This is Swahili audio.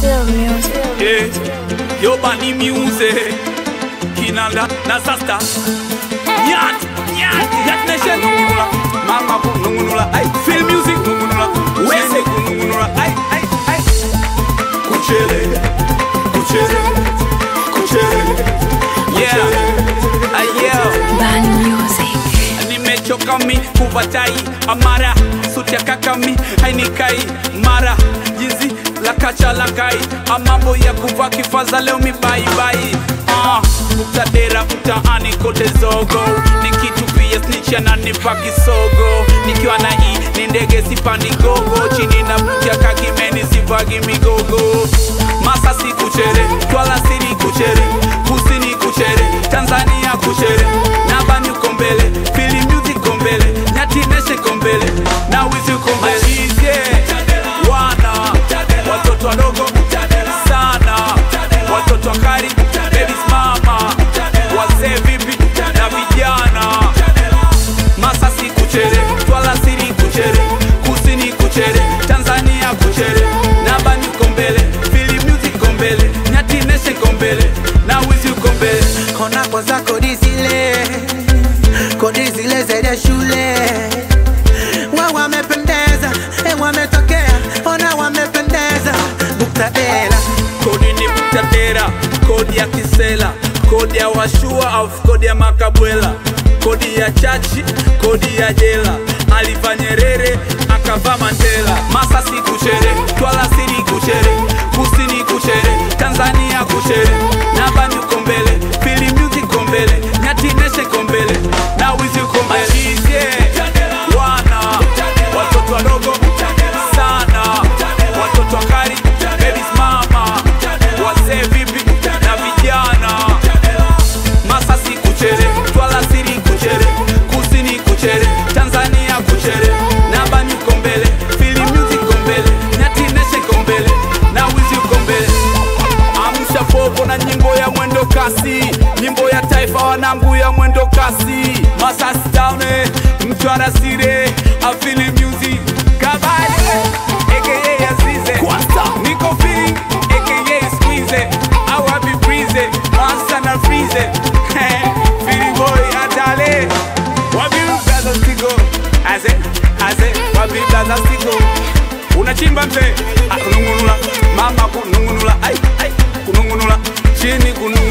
Still music. Yeah, yo bani music Kinanda na sasta Nyat, nyat, nyat nation nungunula Mama ku nungunula ay Feel music nungunula Wese ku nungunula ay, ay, ay Kuchele, kuchele, kuchele Yeah, ay yeah Bani music. nimechoka mi kuvatai amara suti ya kakami hainikai mara jinsi la kacha la kai amambo ya kuvaa kifaza leo mibaibai uh, utadera mtaani kote zogo nikitupia snicha na nipa kisogo nikiwa na i ni ndege sipandi gogo chini na butia kakimeni sivagi migogo masa si kuchere twala siri kuchere kusini kuchere tanzania kuchere nabani uko mbele fili music uko mbele nyatineshe uko mbele na wizi uko mbele Mashize, wana watoto wadogo sana watoto wakari babies mama wazee vipi na vijana masasi kuchere twala siri kuchere kusini kuchere tanzania kuchere nabani uko mbele fili music uko mbele nyatineshe uko mbele na wizi uko mbele Kona kwanza kodi zile kodi zile zenye shule wa wamependeza e wametokea ona wamependeza buktadela kodi ni mtatera kodi ya kisela kodi ya washua au kodi ya makabwela kodi ya chachi kodi ya jela aliva nyerere akava mandela masasi kuchere twala siri kuchere kusini kuchere tanzania kuchere nabani uko mbele fili music uko mbele nyatineshe uko mbele na wizi uko mbele Mashizie, wana watoto wadogo sana watoto wakari babies mama wazee vipi na vijana masasi kuchere twala siri kuchere kusini kuchere tanzania kuchere nabani uko mbele fili music uko mbele nyatineshe uko mbele na wizi uko mbele amsha popo na nyimbo ya mwendo kasi nyimbo ya taifa wanangu ya mwendo kasi masasi town eh, mtwara sire afili music kabali aka Azize niko feeling aka squeeze au happy breeze monster na freeze feeling boy atale wapi blaza stigo aze aze wapi blaza stigo unachimba mzee Ah, kunungunula mama kunungunula ai ai kunungunula chini kunungunula